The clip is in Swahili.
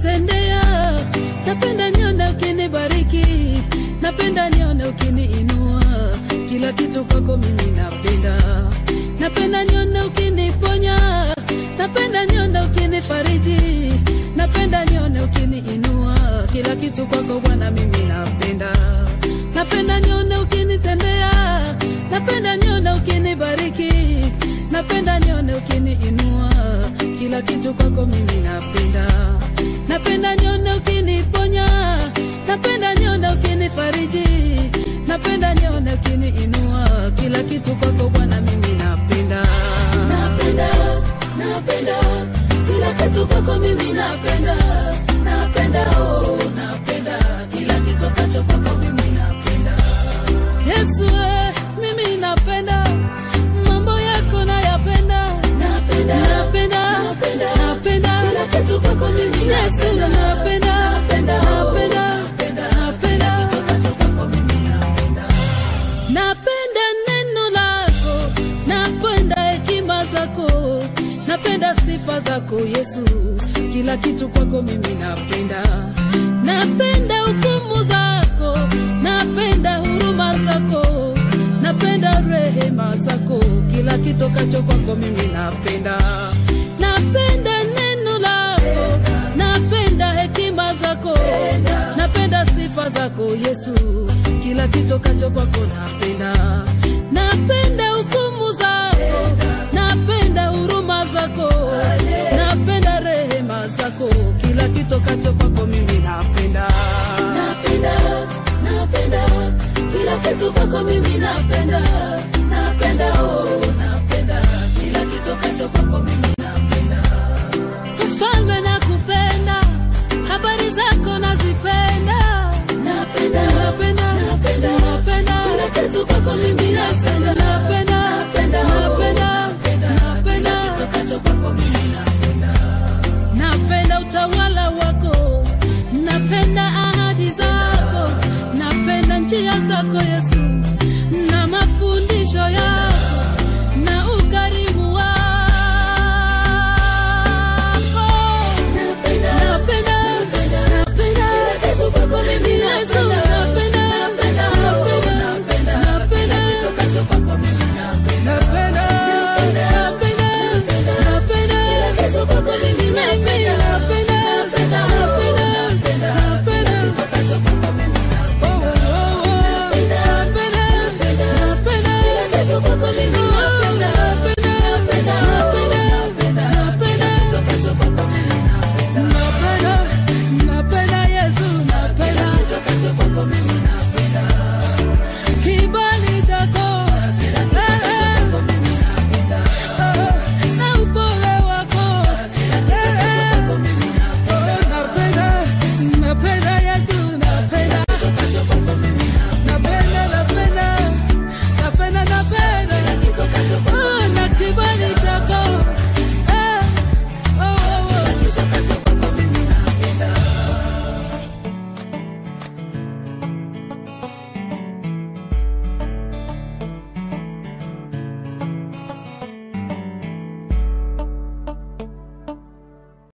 ukinitendea, napenda nione ukinibariki, napenda nione ukiniinua, kila kitu kwako mimi napenda, napenda nione ukiniponya, napenda nione ukinifariji, napenda nione ukiniinua, kila kitu kwako Bwana mimi napenda, napenda nione ukinitendea, napenda nione ukinibariki, napenda nione ukiniinua, kila kitu kwako mimi napenda, napenda nione ukiniponya, napenda nione ukinifariji, napenda nione ukiniinua, kila kitu kwako Bwana mimi napenda, napenda, napenda kila kitu kwako mimi napenda, napenda oh, napenda kila kitu kacho kwako mimi napenda. Yesu eh, mimi napenda mambo yako nayapenda, napenda, napenda, napenda, napenda kila kitu kwako mimi Yesu napenda, napenda, napenda, napenda, napenda kitu kacho kwako mimi napenda. Napenda neno lako, napenda hekima zako, napenda sifa zako Yesu, kila kitu kwako mimi napenda. Napenda hukumu zako, napenda huruma zako, napenda rehema zako, kila kitokacho kwako mimi napenda. Napenda neno lako, napenda hekima zako, napenda sifa zako Yesu, kila kitokacho kwako napenda. Napenda hukumu zako, napenda huruma zako, napenda rehema zako, kila kitokacho kwako mimi napenda. Napenda, napenda kila kitu kwako mimi napenda, napenda oh, napenda kila kitokacho kwako mimi